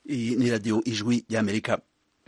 Iyi ni radiyo ijwi ry'amerika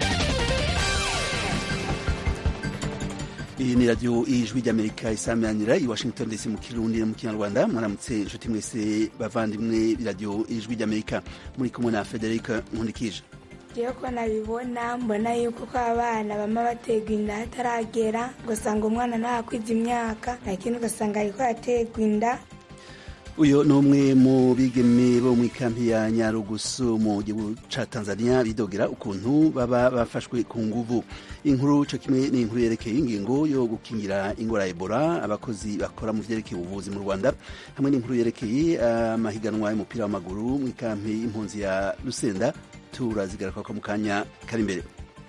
iyi ni radiyo ijwi ry'amerika isameranira i washington dc mu kirundi no mu kinyarwanda mwaramutse inshuti mwese bavandimwe b'iradiyo ijwi ry'amerika muri kumwe na frederic nkundikije iyo ko nabibona mbona yuko ko abana bama baterwa inda hataragera ugasanga umwana ntakwiza imyaka lakini ugasanga ariko yaterwa inda uyu ni umwe mu bigeme bo mu ikampi ya nyarugusu mu gihugu ca tanzania bidogera ukuntu baba bafashwe ku nguvu inkuru co kimwe ni inkuru yerekeye ingingo yo gukingira ingwara ya ebola abakozi bakora mu vyerekeye ubuvuzi mu rwanda hamwe n'inkuru yerekeye amahiganwa y'umupira w'amaguru mu ikampi y'impunzi ya lusenda turazigaruka mu kanya kari imbere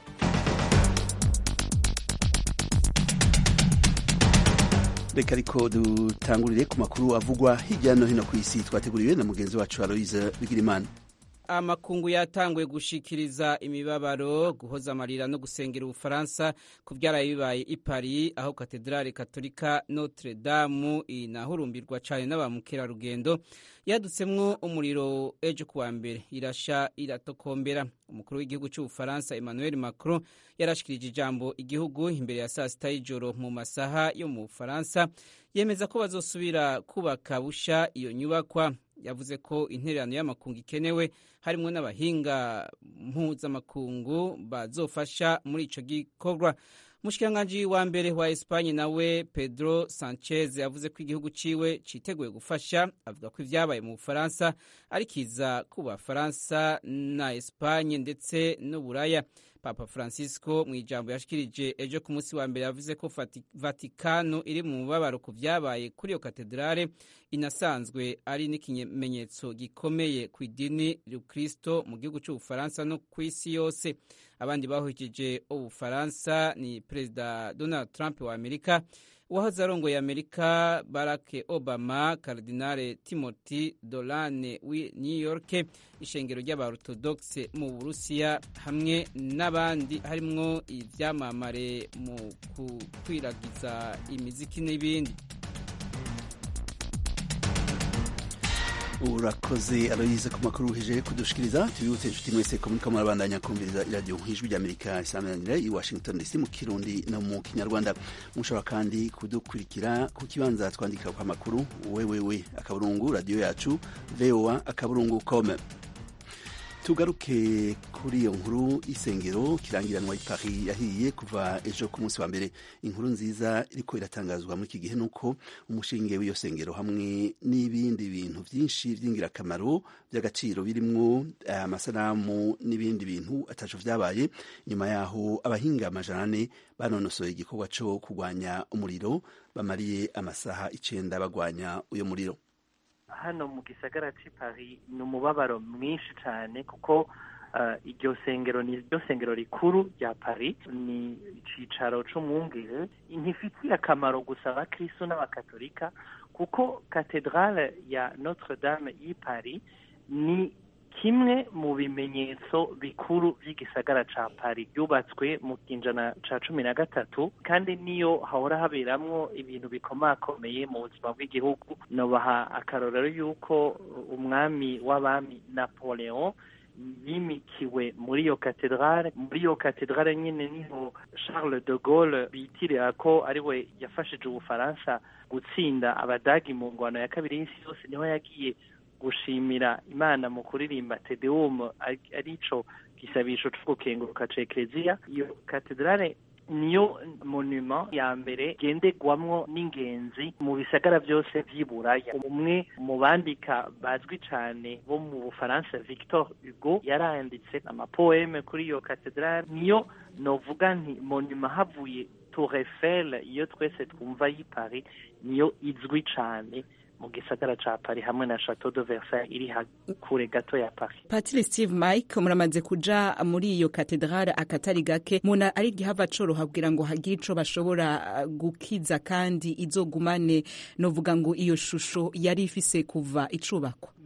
reka ariko dutangurire ku makuru avugwa hirya no hino ku isi twateguriwe na mugenzi wacu aloise bigirimana amakungu yatanguye gushikiriza imibabaro guhoza amarira no gusengera ubufaransa ku byaraye bibaye i paris aho katedrale katolika notre dame inahurumbirwa cyane n'abamukerarugendo yadutsemwo umuriro ejo kuwa mbere irasha iratokombera umukuru w'igihugu cy'ubufaransa emmanuel macron yarashikirije ijambo igihugu imbere ya saa sita y'ijoro mu masaha yo mu bufaransa yemeza ko bazosubira kubaka busha iyo nyubakwa yavuze ko intererano y'amakungu ikenewe harimo n'abahinga mpuzamakungu bazofasha muri ico gikorwa umushikiranganji wa mbere wa espanye nawe pedro sanchez yavuze ko igihugu ciwe citeguye gufasha avuga ko ivyabaye mu bufaransa ari kiza ku bafaransa na espanye ndetse n'uburaya papa francisco mu ijambo yashikirije ejo ku munsi wa mbere yavuze ko vatikano iri mu mubabaro ku vyabaye kuri iyo katedrale inasanzwe ari n'ikimenyetso gikomeye ku idini rukristo mu gihugu c'ubufaransa no ku isi yose abandi bahukije ubufaransa ni perezida donald trump wa amerika uwahoze arongoye amerika barack obama karidinale timothy dolane wi new york ishengero ry'abaorthodoxe mu burusiya hamwe n'abandi harimwo ivyamamare mu gukwiragiza imiziki n'ibindi urakoze aloyize ku makuru uhejeje kudushikiriza tubibutse inshuti mwese ko muriko murabandanya kumviriza iradiyo ijwi ry'amerika isameranira i washington dc mu kirundi no mu kinyarwanda mushobora kandi kudukurikira ku kibanza twandikira kwa makuru wewewe akaburungu radiyo yacu voa akaburungu com tugaruke kuri iyo nkuru isengero kirangiranwa i Paris yahiye kuva ejo ku munsi wa mbere inkuru nziza iriko iratangazwa muri iki gihe nuko umushinge w'iyo sengero hamwe n'ibindi bintu byinshi by'ingirakamaro by'agaciro birimwo amasanamu n'ibindi bintu ataco vyabaye nyuma yaho abahinga amajana ane banonosoye igikorwa co kurwanya umuriro bamariye amasaha icenda bagwanya uyo muriro hano mu gisagara cy'i Paris ni umubabaro mwinshi cyane kuko iryo sengero ni ryo sengero rikuru rya Paris ni icicaro c'umwungere ntifitiye akamaro gusa abakristo n'abakatolika kuko katedrale ya Notre Dame y'i Paris ni kimwe mu bimenyetso bikuru by'igisagara ca Paris yubatswe mu kinjana ca cumi na gatatu kandi niyo hahora haberamwo ibintu bikomakomeye mu buzima bw'igihugu nobaha akarorero y'uko umwami w'abami Napoleon yimikiwe muri iyo katedrale muri iyo katedrale nyine niho Charles de Gaulle bitirira ko ari we yafashije ubufaransa gutsinda abadagi mu ngwano ya kabiri y'isi yose niho yagiye gushimira imana mu kuririmba tedeum arico gisabisho co gukenguruka ca ekleziya iyo katedrale niyo monument ya mbere genderwamwo n'ingenzi mu bisagara byose vy'iburaya umwe mu bandika bazwi cane bo mu bufaransa victor hugo yaranditse amapoeme kuri iyo katedrale niyo novuga nti monument havuye tour eiffel iyo twese twumva y'i paris niyo izwi cane mu gisagara ca Paris hamwe na Chateau de Versailles iri kure gato ya Paris. Patiri Steve Mike muramaze kuja muri iyo katedrale akatari gake muna ari gihava coroha kugira ngo hagire ico bashobora gukiza kandi izogumane novuga ngo iyo shusho yari ifise kuva icubakwa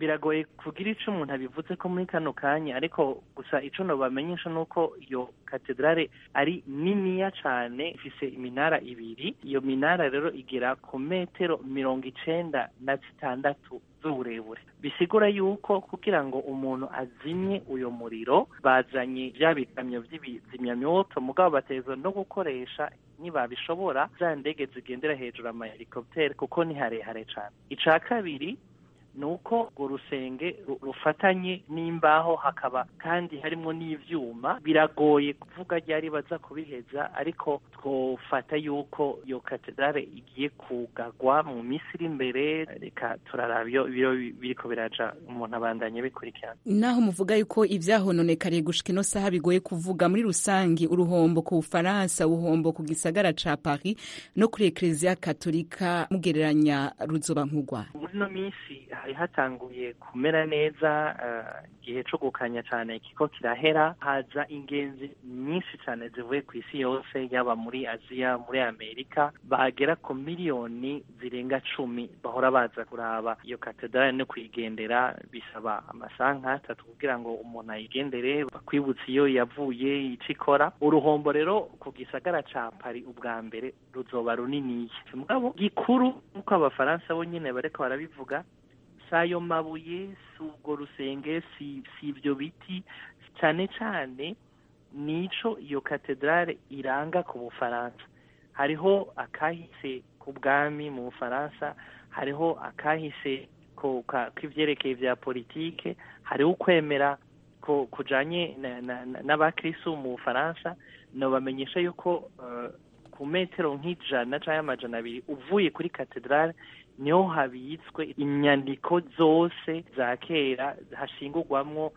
biragoye kugira ico umuntu abivuze ko muri kano kanya ariko gusa ico nobamenyesha nuko iyo katedrale ari niniya cane ifise iminara ibiri iyo minara rero igera ku metero mirongo icenda na zitandatu z'uburebure bisigura yuko kugira ngo umuntu azimye uyo muriro bazanye vya bikamyo vy'ibizimyamyoto mugabo bateza no gukoresha nibabishobora za ndege zigendera hejuru ama helicoptere kuko ni harehare cane ica kabiri ni uko urwo rusenge rufatanye n'imbaho hakaba kandi harimo n'ivyuma biragoye kuvuga ryari baza kubiheza ariko twofata yuko iyo katedrale igiye kugagwa mu minsi iri imbere reka turaraba iyo ibiro biriko biraja umuntu abandanye bikurikirana naho muvuga yuko ivyahononekariye gushika ino saha bigoye kuvuga muri rusangi uruhombo ku bufaransa uruhombo ku gisagara ca paris no kuri ekleziya katolika mugereranya ruzoba nk'urwa muri ino minsi hari hatanguye kumera neza igihe uh, co gukanya cane kiko kirahera haza ingenzi nyinshi cane zivuye ku isi yose yaba muri aziya muri amerika bagera ku miliyoni zirenga cumi bahora baza kuraba iyo katedrale no kuyigendera bisaba amasaha nk'atatu kugira ngo umuntu ayigendere bakwibutsa iyo yavuye ico ikora uruhombo rero ku gisagara ca paris ubwa mbere ruzoba runiniya mugabo gikuru nk'uko abafaransa bo nyene bariko barabivuga sayo mabuye si ubwo rusenge si si ibyo biti cyane cyane nico iyo katedrale iranga ku bufaransa hariho akahise ku bwami mu bufaransa hariho akahise k'ivyerekeye vya politike hariho ukwemera kujanye n'abakristu mu bufaransa nobamenyesha yuko ku metero nk'ijana canke amajana abiri uvuye kuri katedrale niho habitswe inyandiko zose za kera hashingurwamwo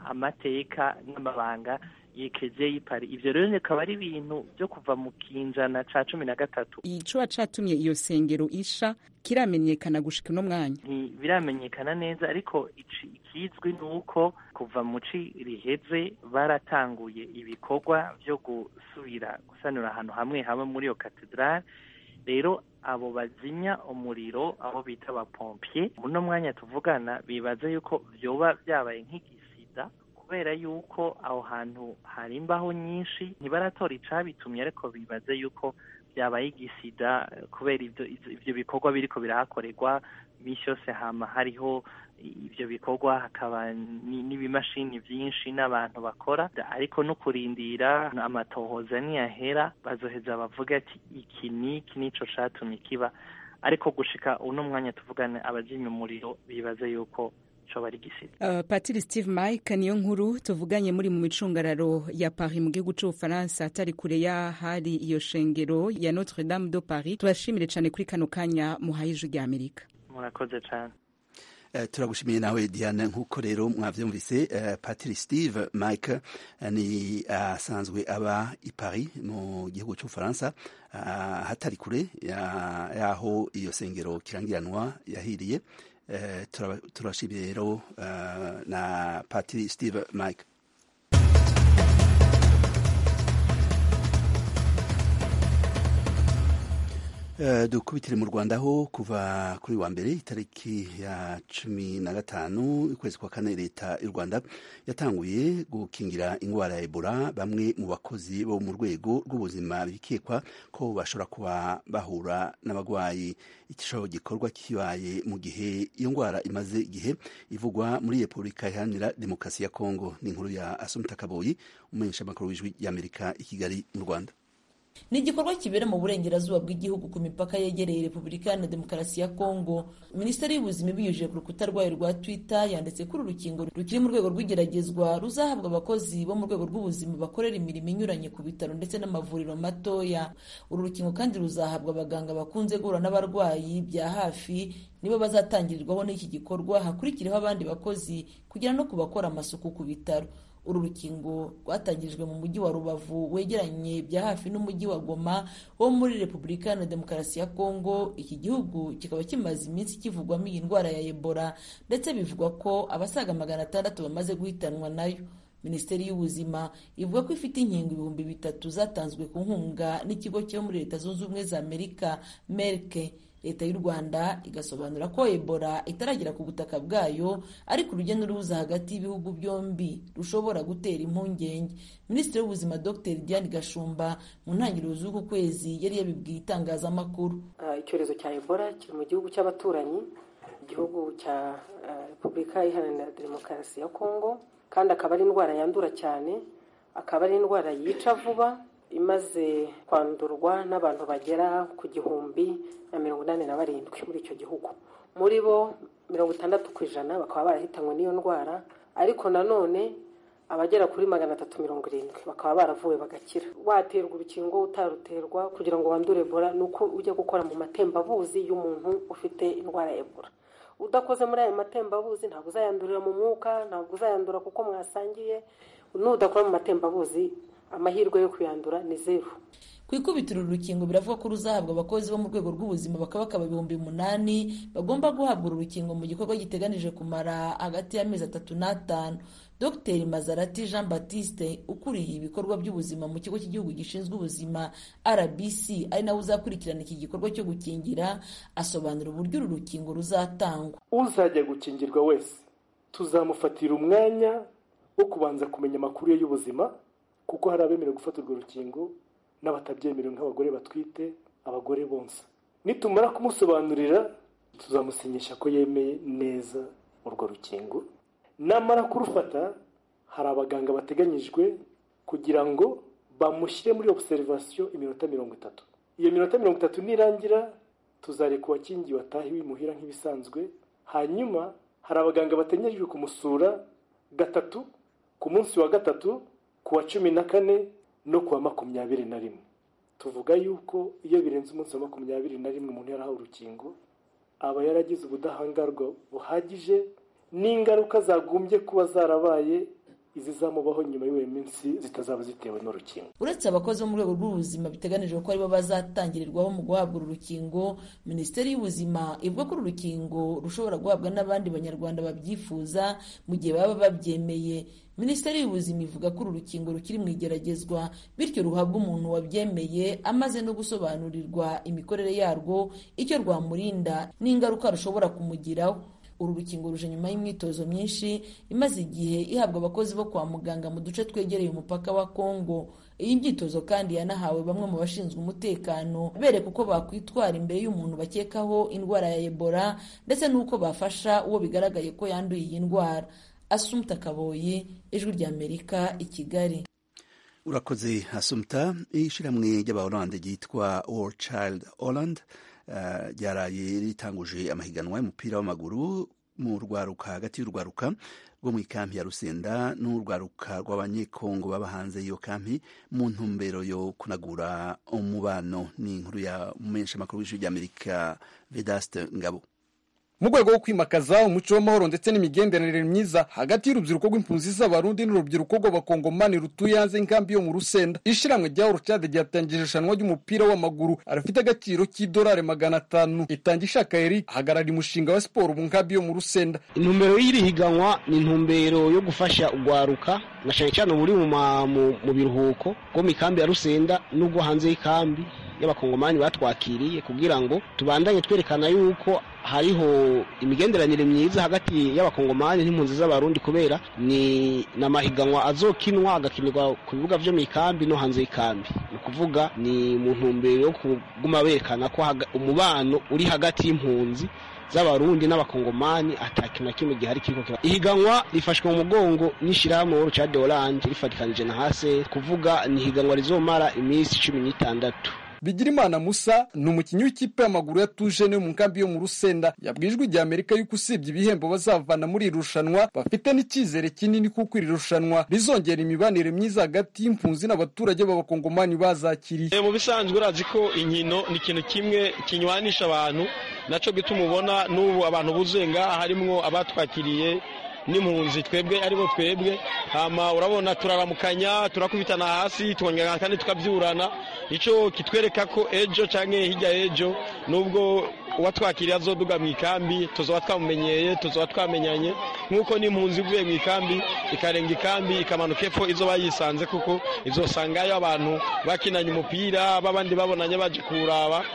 amateka n'amabanga yekeze y'ipari ivyo rero bikaba ari ibintu vyo kuva mu kinjana ca cumi na gatatu icoba catumye iyo sengero isha kiramenyekana gushika uno mwanya ntibiramenyekana neza ariko ikizwi ni uko kuva mu ci riheze baratanguye ibikorwa vyo gusubira gusanura ahantu hamwe hamwe muri iyo katedrale rero abo bazimya umuriro abo bita abapompiye muno mwanya tuvugana bibaza yuko vyoba vyabaye nk'igisida kubera yuko aho hantu hari imbaho nyinshi ntibaratora icabitumye ariko bibaze yuko vyabaye igisida kubera ivyo ivyo bikorwa biriko birahakorerwa iminsi yose hama hariho ivyo bikorwa hakaba n'ibimashini vyinshi n'abantu bakora ariko no kurindira amatohoza niyahera bazoheza bavuga ati iki niki nico catumye kiba ariko gushika uno mwanya tuvugana abazimya umuriro bibaza yuko coba ari gisida uh, patiri steve mike niyo nkuru tuvuganye muri mu micungararo ya paris mu gihugu c'ubufaransa atari kure y'ahari iyo shengero ya notre dame de paris turashimire cane kuri kano kanya muhaye ijwi rya amerika murakoze cane Uh, turagushimiye nawe Diane nk'uko rero mwavyumvise uh, Patiri Steve Mike uh, ni asanzwe uh, aba i Paris mu gihugu c'Ubufaransa uh, hatari kure yaho iyo sengero kirangiranwa yahiriye uh, turashimiye rero uh, na Patiri Steve Mike Uh, dukubitire mu Rwanda aho kuva kuri wa mbere itariki ya cumi na gatanu ukwezi kwa kane leta y'u Rwanda yatanguye gukingira ingwara ya Ebola bamwe mu bakozi bo mu rwego rw'ubuzima bikekwa ko bashobora kuba bahura n'abagwayi ico gikorwa kibaye mu gihe iyo ngwara imaze igihe ivugwa muri Repubulika Iharanira Demokarasi ya Kongo ni inkuru ya Asumta Kaboyi umumenyesha makuru w'ijwi y'Amerika i Kigali mu Rwanda ni igikorwa kibera mu burengerazuba bw'igihugu ku mipaka yegereye repubulika iharanira demokarasi ya kongo minisiteri y'ubuzima ibinyujije ku rukuta rwayo rwa twitter yanditse ko uru rukingo rukiri mu rwego rw'igeragezwa ruzahabwa abakozi bo mu rwego rw'ubuzima bakorera imirimo inyuranye ku bitaro ndetse n'amavuriro matoya uru rukingo kandi ruzahabwa abaganga bakunze guhura n'abarwayi bya hafi nibo bazatangirirwaho n'iki gikorwa hakurikiraho abandi bakozi kugera no ku bakora amasuku ku bitaro uru rukingo rwatangirijwe mu mujyi wa rubavu wegeranye bya hafi n'umujyi wa goma wo muri repubulika iharanira demokarasi ya kongo iki gihugu kikaba kimaze iminsi kivugwamo iyi ndwara ya ebola ndetse bivugwa ko abasaga magana atandatu bamaze guhitanwa nayo minisiteri y'ubuzima ivuga ko ifite inkingo ibihumbi bitatu zatanzwe ku nkunga n'ikigo cyo muri leta zunze ubumwe za amerika merke leta y'u rwanda igasobanura ko ebola itaragera ku butaka bwayo ariko urujya n'uruza hagati y'ibihugu byombi rushobora gutera impungenge minisitiri w'ubuzima dr diane gashumba mu ntangiriro z'uku kwezi yari yabibwiye itangazamakuru icyorezo cya ebola kiri mu gihugu cy'abaturanyi igihugu cya repubulika iharanira demokarasi ya kongo kandi akaba ari indwara yandura cyane akaba ari indwara yica vuba imaze kwandurwa n'abantu bagera ku gihumbi na mirongo inani na barindwi muri icyo gihugu muri bo mirongo itandatu ku ijana bakaba barahitanywe n'iyo ndwara ariko nanone abagera kuri magana atatu mirongo irindwi bakaba baravuwe bagakira waterwa urukingo utaruterwa kugira ngo wandure ebola ni uko ujya gukora mu matembabuzi y'umuntu ufite indwara ya ebola udakoze muri ayo matembabuzi ntabwo uzayandurira mu mwuka ntabwo uzayandura kuko mwasangiye n'udakora mu matembabuzi amahirwe yo kuyandura ni zeru ku ikubitiro uru rukingo biravuga ko ruzahabwa abakozi bo mu rwego rw'ubuzima bakaba bakaba ibihumbi umunani bagomba guhabwa uru rukingo mu gikorwa giteganije kumara hagati y'amezi atatu n'atanu dr mazarati jean baptiste ukuriye ibikorwa by'ubuzima mu kigo cy'igihugu gishinzwe ubuzima rbc ari nawe uzakurikirana iki gikorwa cyo gukingira asobanura uburyo uru rukingo ruzatangwa uzajya gukingirwa wese tuzamufatira umwanya wo kubanza kumenya amakuru ye y'ubuzima kuko hari abemerewe gufata urwo rukingo n'abatabyemerewe nk'abagore batwite abagore bonsa nitumara kumusobanurira tuzamusinyisha ko yemeye neza urwo rukingo namara kurufata hari abaganga bateganyijwe kugira ngo bamushyire muri obuserivasiyo iminota mirongo itatu iyo minota mirongo itatu nirangira tuzareka uwakingiwe atahe wimuhira nk'ibisanzwe hanyuma hari abaganga bateganyijwe kumusura gatatu ku munsi wa gatatu ku wa cumi na kane no ku wa makumyabiri na rimwe tuvuga yuko iyo birenze umunsi wa makumyabiri na rimwe umuntu yarahawe urukingo aba yaragize ubudahangarwa buhagije n'ingaruka zagombye kuba zarabaye izizamubaho nyuma y'iyo minsi zitazaba zitewe n'urukingo uretse abakozi bo mu rwego rw'ubuzima biteganijwe ko aribo bazatangirirwaho mu guhabwa uru rukingo minisiteri y'ubuzima ivuga ko uru rukingo rushobora guhabwa n'abandi banyarwanda babyifuza mu gihe baba babyemeye minisiteri y'ubuzima ivuga ko uru rukingo rukiri mu igeragezwa bityo ruhabwa umuntu wabyemeye amaze no gusobanurirwa imikorere yarwo icyo rwamurinda n'ingaruka rushobora kumugiraho uru rukingo ruje nyuma y'imyitozo myinshi imaze igihe ihabwa abakozi bo kwa muganga mu duce twegereye umupaka wa kongo iyi myitozo kandi yanahawe bamwe mu bashinzwe umutekano bereka uko bakwitwara imbere y'umuntu bakekaho indwara ya ebola ndetse n'uko bafasha uwo bigaragaye ko yanduye iyi ndwara asumta kaboyi ijwi ry'amerika i kigali urakoze asumta ishyirahamwe ry'abahorande ryitwa all child holland ryaraye ritanguje amahiganwa y'umupira w'amaguru mu rwaruka hagati y'urwaruka rwo mu ikampi ya rusenda n'urwaruka rw'abanyekongo baba hanze y'iyo kampi mu ntumbero yo kunagura umubano ni inkuru ya mumenyeshamakuru w'ijwi ry'amerika vedaste ngabo mu rwego rwo kwimakaza umuco w'amahoro ndetse n'imigenderanire myiza hagati y'urubyiruko rw'impunzi z'abarundi n'urubyiruko rw'abakongomani rutuye hanze y'inkambi yo mu rusenda ishyirahamwe rya orucade ryatangije irushanwa ry'umupira w'amaguru arafite agaciro k'idolari magana atanu itanga ishaka eri ahagarara umushinga wa siporo mu nkambi yo mu rusenda intumbero y'iri higanwa ni intumbero yo gufasha urwaruka na cyane cyane uburi mu biruhuko rwo mu ikambi ya rusenda n'ubwo hanze y'ikambi y'abakongomani batwakiriye kugira ngo tubandanye twerekana yuko hariho imigenderanire myiza hagati y'abakongomani n'impunzi z'abarundi kubera ni n'amahiganwa azokinwa agakinirwa ku bibuga vyo mu ikambi no hanze y'ikambi ni ukuvuga ni mu ntumbero yo kuguma berekana ko umubano uri hagati y'impunzi z'abarundi n'abakongomani ata kintu na kimwe gihari kiriko kira ihiganwa rifashwe mu mugongo n'ishirahamwe World Child Holland rifatikanije na hase kuvuga ni ihiganwa rizomara iminsi cumi n'itandatu bigirimana musa ni umukinnyi w'ikipe y'amaguru ya tujene mu nkambi yo mu rusenda yabwiye ijwi rya amerika yuko usibye ibihembo bazavana muri iri rushanwa bafite n'icyizere kinini kuko iri rushanwa rizongera imibanire myiza hagati y'impunzi n'abaturage b'abakongomani bazakiriye mu bisanzwe urazi ko inkino ni ikintu kimwe kinywanisha abantu nacyo gituma ubona n'ubu abantu buzuye ngaha harimwo abatwakiriye n'impunzi twebwe aribo twebwe hama urabona turaramukanya turakubitana hasi twongera kandi tukabyurana icyo kitwereka ko ejo cyangwa hirya y'ejo nubwo uwatwakiriye azoduga mu ikambi tuzaba twamumenyeye tuzaba twamenyanye nk'uko n'impunzi ivuye mu ikambi ikarenga ikambi ikamanuka epfo izo bayisanze kuko izosangayo abantu bakinanye umupira b'abandi babonanye baje kuwuraba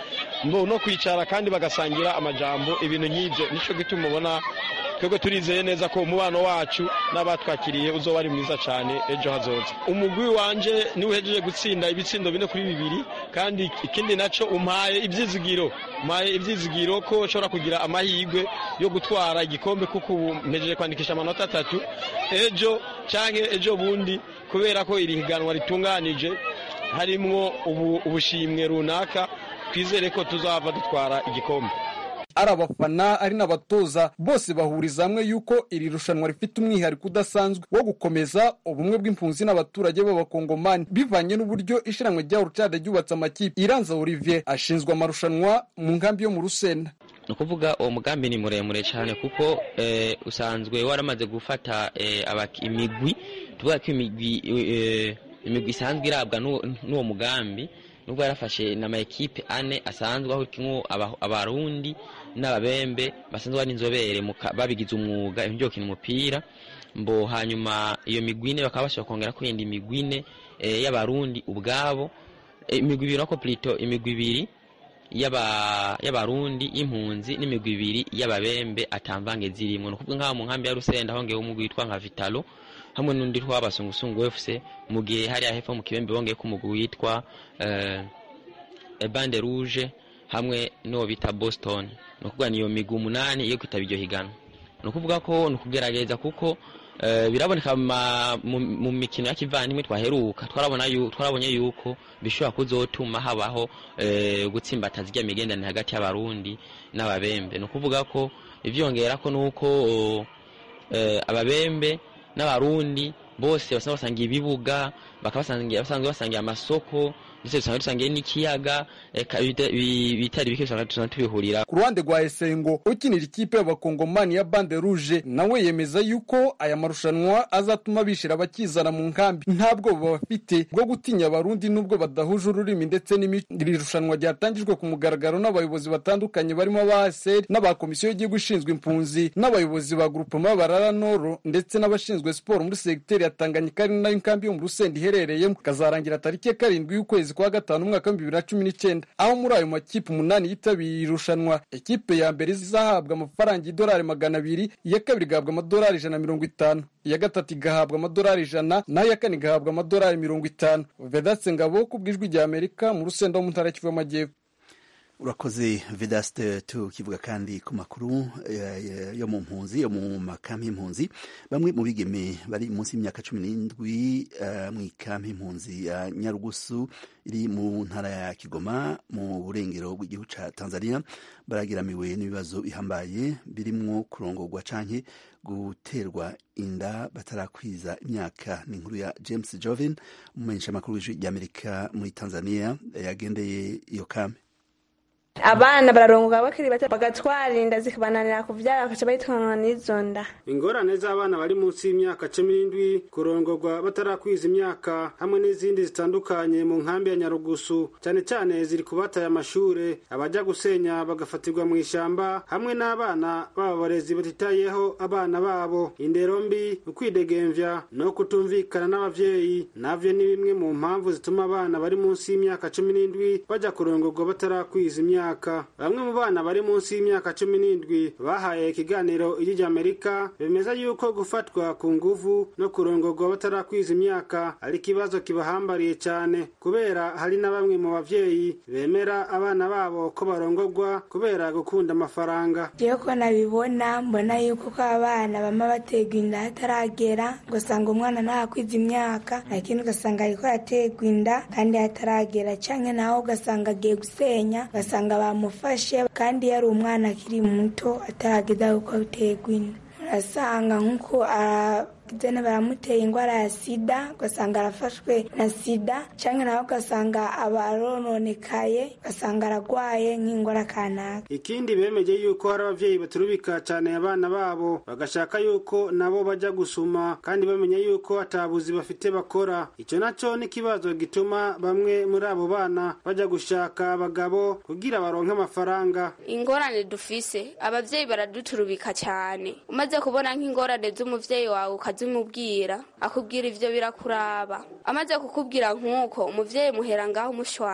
mbo no kwicara kandi bagasangira amajambo ibintu nk'ibyo nicyo gituma ubona twebwe turizeye neza ko umubano wacu n'abatwakiriye uzoba ari mwiza cyane ejo hazoza umugwi wanje niwe uhejeje gutsinda ibitsindo bine kuri bibiri kandi ikindi nacyo umpaye ibyizigiro umpaye ibyizigiro ko ushobora kugira amahirwe yo gutwara igikombe kuko ubu mpejeje kwandikisha amanota atatu ejo cyangwa ejo bundi kubera ko iri higanwa ritunganije harimwo ubushimwe runaka twizere ko tuzava dutwara igikombe ari abafana ari n'abatoza bose bahuriza hamwe yuko iri rushanwa rifite umwihariko udasanzwe wo gukomeza ubumwe bw'impunzi n'abaturage b'abakongomani bivanye n'uburyo ishiranwe rya rucade ryubatse amakipe iranza olivier ashinzwe amarushanwa mu nkambi yo mu rusenda ni ukuvuga uwo mugambi ni muremure cyane kuko usanzwe waramaze gufata imigwi tuvuga ko imigwi imigwi isanzwe irabwa n'uwo mugambi nubwo yarafashe n'ama ekipe ane asanzwe aho kimwe abarundi n'ababembe basanzwe ari inzobere babigize umwuga ibyo gukina umupira mbo hanyuma iyo migwi ine bakaba bashobora kongera kwenda imigwi ine y'abarundi ubwabo imigwi ibiri nako plito imigwi ibiri y'abarundi y'impunzi n'imigwi ibiri y'ababembe atamvange zirimo ni ukuvuga nk'aho mu nkambi ya rusenda hongeyeho umugwi witwa nka vitalo hamwe n'undi w'abasungusungu fc mu gihe hariya hepfo mu kibembe bongeye ko umugwi witwa bande rouge hamwe n'uwo bita boston ni ukuvuga niyo migwi umunani iyo kwitaba iryo higanwa ni ukuvuga ko ni ukugerageza kuko biraboneka mu mikino ya kivandimwe twaheruka twarabonye yuko bishobora kuzotuma habaho gutsimbataza ijya migenderanire hagati y'abarundi n'ababembe ni ukuvuga ko ibyongera ko ni uko ababembe n'abarundi bose basanga basangiye ibibuga bakaba basanzwe basangiye amasoko ndetse dusanga dusangiye n'ikiyaga bitari bike dusanga tubihurira ku ruhande rwa esengo ukinira ikipe y'abakongomani ya bande rouge nawe yemeza yuko aya marushanwa azatuma bishira abakizana mu nkambi nta bwoba bafite bwo gutinya abarundi n'ubwo badahuje ururimi ndetse iri rushanwa ryatangijwe ku mugaragaro n'abayobozi batandukanye barimo aba aseri n'aba komisiyo y'igihugu ishinzwe impunzi n'abayobozi ba grupema barara noro ndetse n'abashinzwe siporo muri segiteri ya tanganyika ari nayo inkambi yo mu rusenda iherereyemo kazarangira tariki ya karindwi y'ukwezi kwa gatanu umwaka w'ibihumbi bibiri na cumi n'icyenda aho muri ayo makipe umunani yitabiriye irushanwa ekipe ya mbere izahabwa amafaranga y'idolari magana abiri iya kabiri igahabwa amadolari ijana na mirongo itanu iya gatatu igahabwa amadolari ijana naho iya kane igahabwa amadolari mirongo itanu vedatse ngabo ku bw'ijwi rya amerika mu rusenda wo mu ntara y'Kivu y'amajyepfo urakoze vedaste tukivuga kandi ku makuru yo mu mpunzi yo mu makambi y'impunzi bamwe mu bigeme bari munsi y'imyaka cumi n'indwi mu ikambi y'impunzi ya nyarugusu iri mu ntara ya kigoma mu burengero bw'igihugu cya tanzania baragiramiwe n'ibibazo bihambaye birimwo kurongorwa canke guterwa inda batarakwiza imyaka ni inkuru ya james jovin umumenyeshamakuru w'ijwi ry'amerika muri tanzania yagendeye iyo kambi abana bararongoka bakiri bato bagatwara inda zikabananira kuvyara bakaca bahitwanwa n'izo nda ingorane z'abana bari munsi y'imyaka cumi n'indwi kurongorwa batarakwiza imyaka hamwe n'izindi zitandukanye mu nkambi ya nyarugusu cyane cyane ziri kubataye amashure abaja gusenya bagafatirwa mu ishamba hamwe n'abana b'abarezi batitayeho abana babo indero mbi ukwidegemvya no kutumvikana n'abavyeyi navyo ni bimwe mu mpamvu zituma abana bari munsi y'imyaka cumi n'indwi baja kurongorwa batarakwiza imyaka bamwe mu bana bari munsi y'imyaka cumi n'indwi bahaye ikiganiro ijyi amerika bemeza yuko gufatwa ku nguvu no kurongorwa batarakwiza imyaka ari ikibazo kibahambariye cyane kubera hari na bamwe mu bavyeyi bemera abana babo ko barongorwa kubera gukunda amafaranga jewe ko nabibona mbona yuko ko abana bama baterwa inda hataragera ugasanga umwana ntakwiza imyaka lakini ugasanga ariko yaterwa inda kandi hataragera canke nawe ugasanga agiye gusenya ugasanga bamufashe kandi yari umwana akiri muto atarageza kuko biterwa inda urasanga nk'uko zene baramuteye indwara ya sida ugasanga arafashwe na sida cyangwa nawe ugasanga abarononekaye ugasanga aragwaye nk'indwara kanaka ikindi bemeje yuko hari abavyeyi baturubika cyane abana babo bagashaka yuko nabo bajya gusuma kandi bamenya yuko atabuzi bafite bakora icyo nacyo ni ikibazo gituma bamwe muri abo bana bajya gushaka abagabo kugira baronke amafaranga ingorane dufise abavyeyi baraduturubika cyane umaze kubona nk'ingorane z'umuvyeyi wawe ukazimubwira akubwira ivyo birakuraba amaze kukubwira nk'uko umuvyeyi muhera ngaho umushwana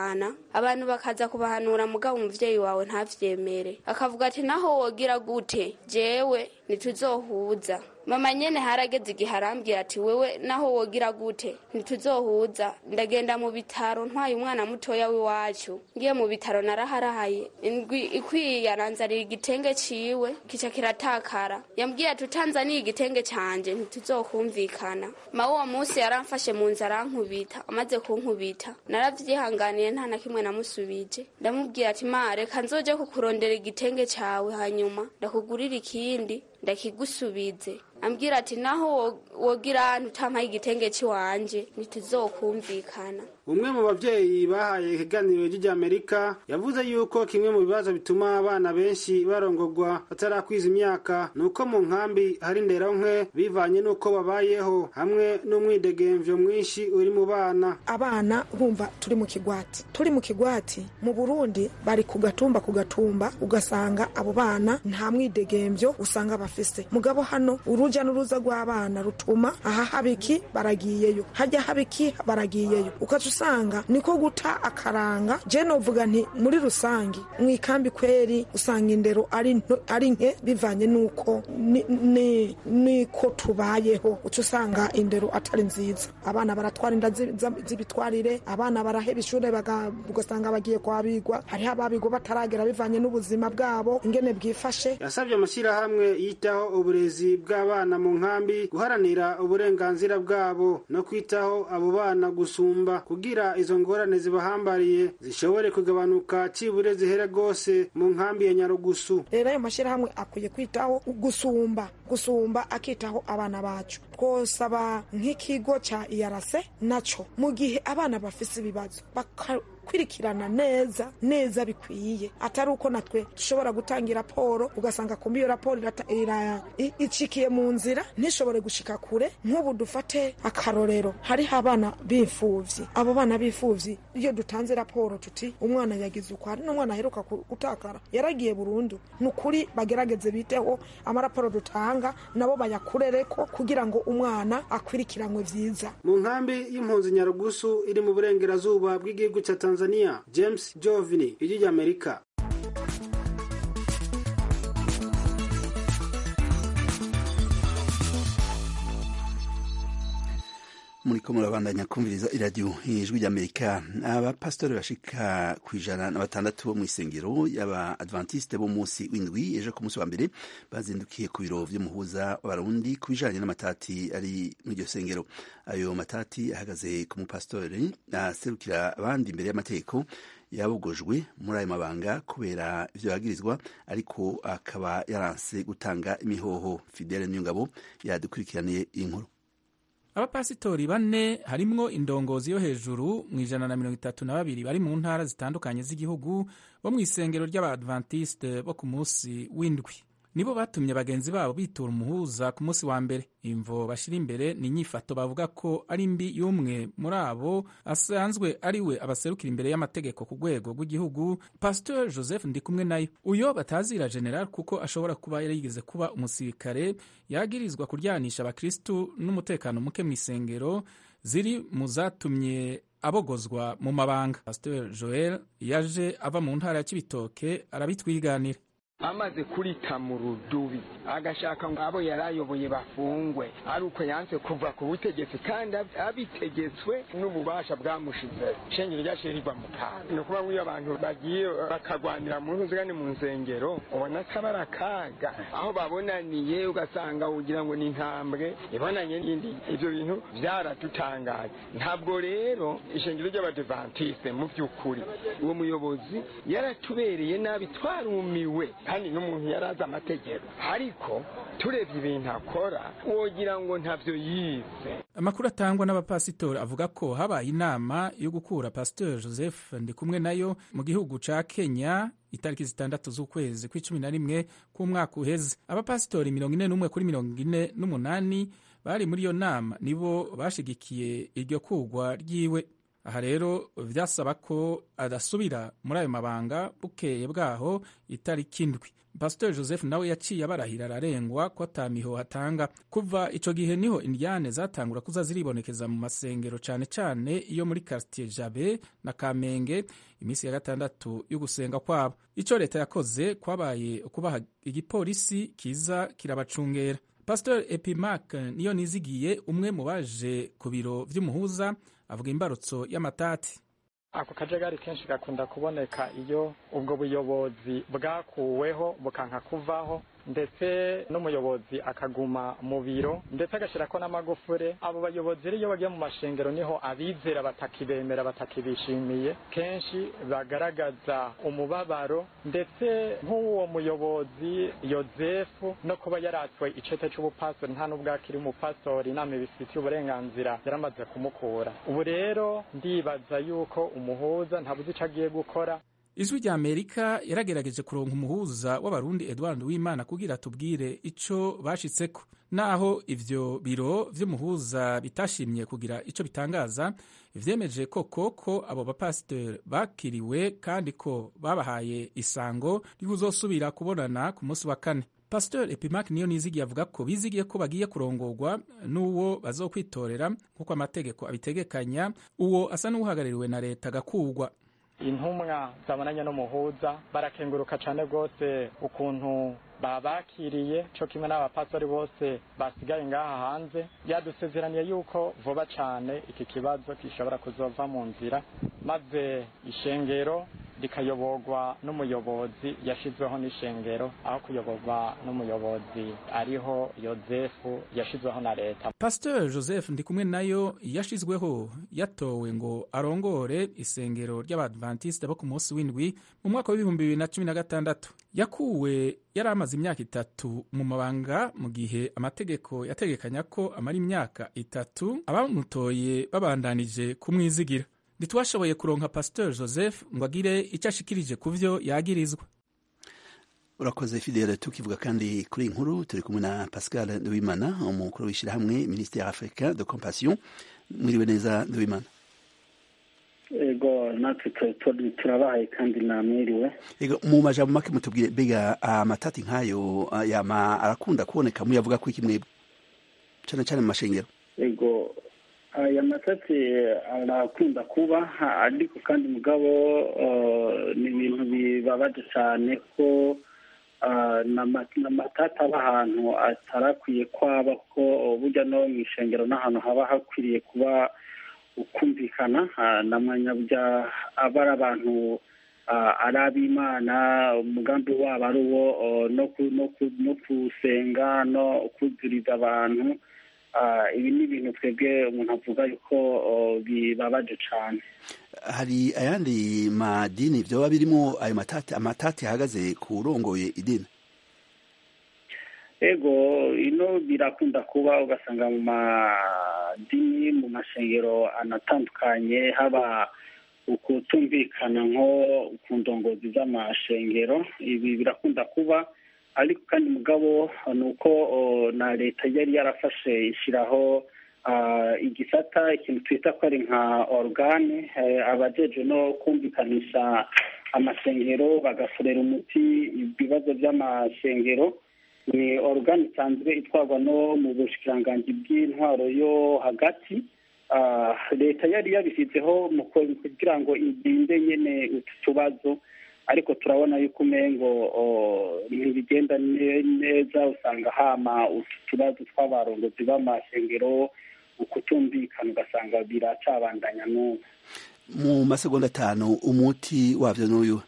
abantu bakaza kubahanura mugabo umuvyeyi wawe ntavyemere akavuga ati naho wogira gute jewe ntituzohuza mama nyene harageze igihe arambwira ati wewe naho wogira gute ntituzohuza ndagenda mu bitaro ntwaye umwana mutoya w'iwacu ngiye mu bitaro naraharahaye indwi ikwiye aranzanira igitenge ciwe kica kiratakara yambwiye ati utanzaniye igitenge canje ntituzokumvikana ma uwo munsi yaramfashe mu nzu arankubita amaze kunkubita naravyihanganiye nta na kimwe namusubije ndamubwira ati ma reka nzoje kukurondera igitenge cawe hanyuma ndakugurira ikindi ndakigusubize ambwira ati naho wogira ahantu utampaye igitenge ciwanje ntituzokumvikana umwe mu bavyeyi bahaye ikiganiro ry'Amerika yavuze yuko kimwe mu bibazo bituma abana benshi barongorwa batarakwiza imyaka nuko mu nkambi hari nderonke bivanye nuko babayeho hamwe n'umwidegemvyo mwinshi uri mu bana abana bumva turi mu kigwati turi mu kigwati mu Burundi bari ku gatumba ku gatumba ugasanga abo bana nta mwidegemvyo usanga bafise mugabo hano uruja n'uruza rw'abana rutuma aha habiki baragiyeyo hajya habiki baragiyeyo ukaca usanga niko guta akaranga je novuga nti muri rusangi mu ikambi kweri usanga indero ari nto- ari nke bivanye nuko ni- ni- niko tubayeho uca usanga indero atari nziza abana baratwara inda zi- za- z'ibitwarire abana baraheba ishure baga- ugasanga bagiye kwabigwa hariho ababigwa bataragera bivanye n'ubuzima bwabo ingene bwifashe yasabye amashyirahamwe yitaho uburezi bw'abana mu nkambi guharanira uburenganzira bwabo no kwitaho abo bana gusumba kugira izo ngorane zibahambariye zishobore kugabanuka cibure zihere rwose mu nkambi ya nyarugusu rero ayo mashyirahamwe akwiye kwitaho gusumba gusumba akitaho abana bacu twosaba nk'ikigo cya iyarase naco mu gihe abana bafise ibibazo bakakurikirana neza neza bikwiye atari uko natwe dushobora gutanga raporo ugasanga kumbi iyo raporo irata- ira- i- icikiye mu nzira ntishobore gushika kure nk'ubu dufate akarorero hariho abana b'imfuvyi abo bana b'imfuvyi iyo dutanze raporo tuti umwana yagize uko hari n'umwana aheruka ku- gutakara yaragiye burundu ni ukuri bagerageze biteho amaraporo dutanga nabo bayakurereko kugira ngo umwana akwirikiranwe vyiza mu nkambi y'impunzi nyarugusu iri mu burengerazuba bw'igihugu cya tanzania james jovini ijwi ry'amerika muriko murabandanya kumviriza iradiyo ijwi ry'amerika abapasitori bashika ku ijana na batandatu bo mu isengero y'aba adventiste bo munsi w'indwi ejo ku munsi wa mbere bazindukiye ku biro vy'umuhuza w'abarundi ku bijanye n'amatati ari muri iryo sengero ayo matati ahagaze ku mupasitori aserukira abandi imbere y'amategeko yabogojwe muri ayo mabanga kubera ivyo yagirizwa ariko akaba yaranse gutanga imihoho fidele niyongabo yadukurikiraniye iyi nkuru abapasitori bane harimwo indongozi yo hejuru mu ijana na mirongo itatu na babiri bari mu ntara zitandukanye z'igihugu bo mu isengero ry'abadventiste bo ku munsi w'indwi nibo batumye bagenzi babo bitura umuhuza ku munsi wa mbere imvo bashira imbere ni inyifato bavuga ko ari mbi y'umwe muri abo asanzwe ari we abaserukira imbere y'amategeko ku rwego rw'igihugu pasteur joseph ndikumwe nayo uyo batazira general kuko ashobora kuba yarigeze kuba umusirikare yagirizwa kuryanisha abakristu n'umutekano muke mu isengero ziri mu zatumye abogozwa mu mabanga pasteur joel yaje ava mu ntara ya kibitoke arabitwiganira amaze kurita mu rudubi agashaka ngo abo yari ayoboye bafungwe ari uko yanse kuva ku butegetsi kandi ab- abitegetswe n'ububasha bwamushize shengero ryaciye rigwa mu kaga ni ukuvuga ngo iyo abantu bagiye bakagwanira mu ntuzigane mu nsengero ubona ko aba ari akaga aho babonaniye ugasanga ugira ngo ni intambwe ibonanye n'indi ibyo bintu byaradutangaje ntabwo rero ishengero ry'abadivantiste mu by'ukuri uwo muyobozi yaratubereye nabi twarumiwe kandi n'umuntu yari azi amategeko ariko turebye ibintu akora wogira ngo ntabyo yize amakuru atangwa n'abapasitori avuga ko habaye inama yo gukura pasteur joseph ndikumwe nayo mu gihugu ca kenya itariki zitandatu z'ukwezi kw'icumi na rimwe k'umwaka uheze abapasitori mirongo ine n'umwe kuri mirongo ine n'umunani bari muri iyo nama nibo bashigikiye iryo kugwa ryiwe aha rero vyasaba ko adasubira muri ayo mabanga bukeye bwaho itariki indwi pasiteri joseph nawe yaciye abarahira ararengwa ko atamiho hatanga kuva ico gihe niho indyane zatangura kuza ziribonekeza mu masengero cane cane iyo muri quartier jabe na kamenge iminsi ya gatandatu yo gusenga kwabo ico leta yakoze kwabaye ukubaha igipolisi kiza kirabacungera pasiteri epimac niyo nizigiye umwe mu baje ku biro vy'umuhuza avuga imbarutso y'amatati ako kajagari kenshi gakunda kuboneka iyo ubwo buyobozi bwakuweho bukanka kuvaho ndetse n'umuyobozi akaguma mu biro ndetse agashyirako n'amagufure abo bayobozi rero iyo bagiye mu mashengero niho abizera batakibemera batakibishimiye kenshi bagaragaza umubabaro ndetse nk'uwo muyobozi yozefu no kuba yaratswe icete cy'ubupastori nta n'ubwo akiri umupastori inama ibifitiye uburenganzira yaramaze kumukura ubu rero ndibaza yuko umuhuza ntabuze icyo agiye gukora ijwi rya amerika yaragerageje kuronka umuhuza w'abarundi edward wimana kugira tubwire ico bashitseko naho ivyo biro vy'umuhuza bitashimye kugira ico bitangaza vyemeje koko ko abo bapasiteri bakiriwe kandi ko babahaye isango ry'uzosubira kubonana ku munsi wa kane pasiteri epimac niyo nizigiye avuga ko bizigiye ko bagiye kurongorwa n'uwo bazokwitorera nk'uko amategeko abitegekanya uwo asa n'uhagarariwe na leta agakugwa intumwa zabonanye n'umuhuza barakenguruka cyane rwose ukuntu babakiriye cyo kimwe n'abapastori bose basigaye ngaha hanze yadusezeraniye yuko vuba cyane iki kibazo gishobora kuzova mu nzira maze ishengero rikayoborwa n'umuyobozi yashyizweho n'ishengero aho kuyoborwa n'umuyobozi ariho yozefu yashyizweho na leta pasiteri joseph ndi kumwe nayo yashyizweho yatowe ngo arongore isengero ry'abadventiste bo ku munsi w'indwi mu mwaka w'ibihumbi bibiri na cumi na gatandatu yakuwe yari amaze imyaka itatu mu mabanga mu gihe amategeko yategekanya ko amara imyaka itatu abamutoye babandanije kumwizigira ntitwashoboye kuronka pasiteri joseph ngo agire icyo ashikirije ku byo yagirizwa urakoze fidele tukivuga kandi kuri iyi nkuru turi kumwe na pascal nduwimana umukuru w'ishyirahamwe minisiteri africain de compassion mwiriwe neza nduwimana ego natwe turabahaye kandi namwiriwe ego mu majambo make mutubwire mbega amatati nk'ayo yama arakunda kuboneka muyavuga ko iki mwebwe cyane cyane mu mashengero ego aya matati arakunda kuba ariko kandi mugabo ni ibintu bibabaje cyane ko n'amatati aba ahantu atarakwiye kwaba ko burya no mu ishengero n'ahantu haba hakwiriye kuba ukumvikana na mwanyabya aba ari abantu ari ab'imana umugambi wabo ari uwo no gusenga no kuzuriza abantu ibi ni ibintu twebwe umuntu avuga yuko bibabaje cyane hari ayandi madini byoba birimo ayo matati amatati ahagaze ku urongoye idini ego ino birakunda kuba ugasanga mu madini mu mashengero anatandukanye haba ukutumvikana nko ku ndongozi z'amashengero ibi birakunda kuba ariko kandi mugabo ni uko na leta yari yarafashe ishyiraho igisata ikintu twita ko ari nka orugane abajeje no kumvikanisha amashengero bagasorera umuti ibibazo by'amashengero ni orugane isanzwe itwarwa no mu bushikiranganji bw'intwaro yo hagati leta yari yabishyizeho kugira ngo irinde nyine utu tubazo ariko turabona yuko umengo ntibigenda neza usanga hama utu tubazo tw'abarongozi b'amashengero ukutumvikana ugasanga biracabandanya n'ubu mu masegonda atanu umuti wabyo n'uyu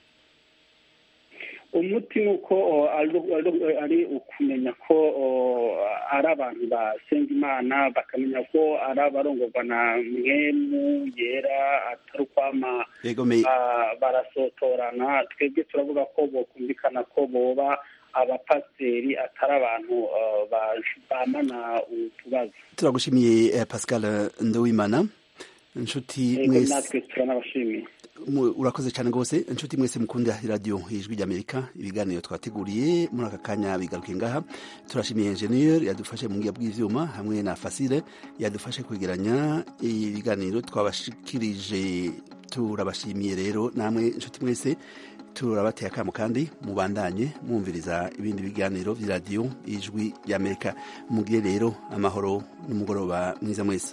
umuti ni uko ari ukumenya ko ari abantu basenga imana bakamenya ko ari abarongorwa na mwemu yera atari ukwama barasotorana twebwe turavuga ko bokumvikana ko boba abapasiteri atari abantu bamana utubazo turagushimiye pascal ndowimana inshuti mwese natwe turanabashimiye mu- urakoze cyane rwose inshuti mwese mukunda radiyo ijwi ry'amerika ibiganiro twateguriye muri aka kanya bigaruke ngaha turashimiye enjeniyeri yadufashe mu ngiga bw'ivyuma hamwe na fasile yadufashe kwegeranya ibiganiro twabashikirije turabashimiye rero namwe inshuti mwese turabateye akamo kandi mubandanye mwumviriza ibindi biganiro by'iradiyo ijwi ry'amerika mugire rero amahoro n'umugoroba mwiza mwese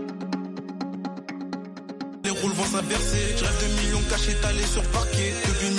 Les rôles vont s'inverser. Je rêve de millions cachés, étalés sur parquet. Depuis